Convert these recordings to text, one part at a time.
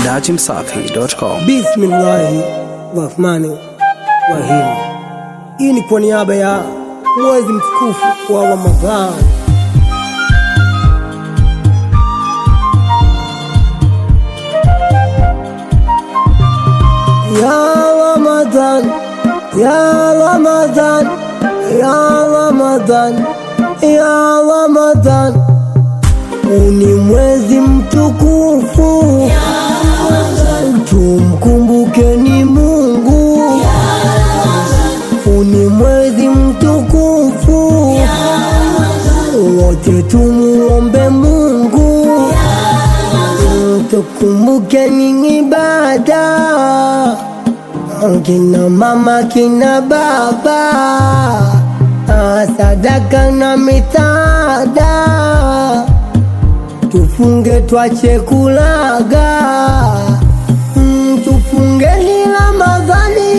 dachimsafi.com. Bismillahi rahmani rahim. Hii ni kwa niaba ya mwezi mtukufu wa Ramadhani. Ya Ramadhan, ya Ramadhan, ya Ramadhan, ya Ramadhan, uni mwezi mtukufu tumkumbukeni Mungu, uni mwezi mtukufu, wote tumuombe Mungu, tukumbukeni ibada, kina mama kina baba, sadaka na misaada tufunge twache kulaga Mm, tufungeni Ramadhani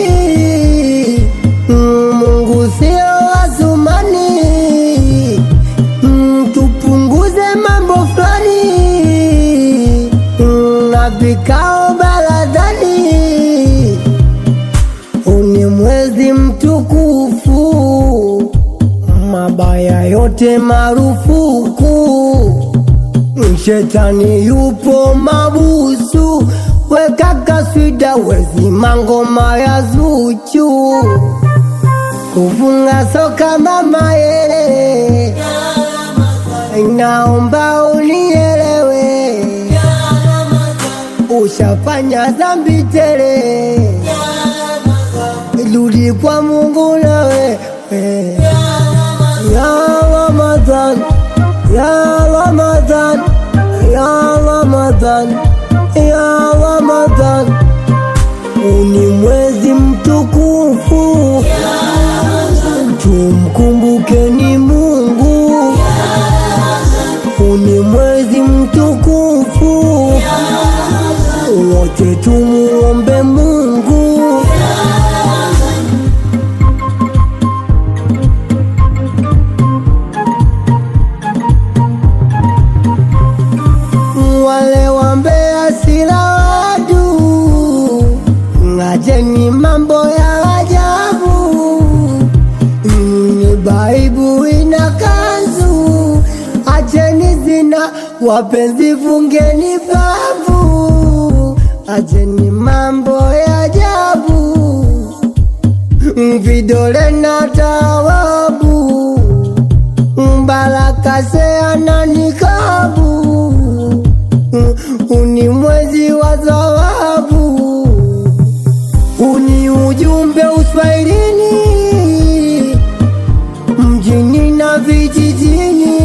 Mm, Mungu sio Athumani Mm, tupunguze mambo fulani Mm, na vikao baladhani uni mwezi mtukufu mabaya yote marufuku Shetani yupo mabusu, weka kaswida wezima ngoma ya Zuchu, kufunga soka mama yele, naomba unielewe, ushafanya dhambi tele, rudi kwa Mungu nawe ya Ramadhan, ya Ramadhan, ya Ramadhan, ya Ramadhan, uni mwezi mtukufu, tumkumbukeni Mungu, uni mwezi mtukufu, wote tumuombe Mungu. wale wambea sila wadu, ngajeni mambo ya ajabu. Ni Baibu ina kanzu, acheni zina, wapenzi fungeni babu, acheni mambo ya ajabu, vidole na tawabu, Mbaraka seana nikabu uni mwezi wa thawabu, uni ujumbe uswahilini, mjini na vijijini,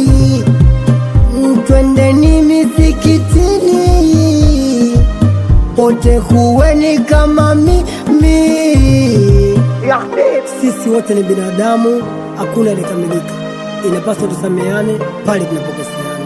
twendeni misikitini, wote kuweni kama mimi. Sisi wote ni binadamu, hakuna aliyekamilika, inapaswa tusameane pale tunapokosea.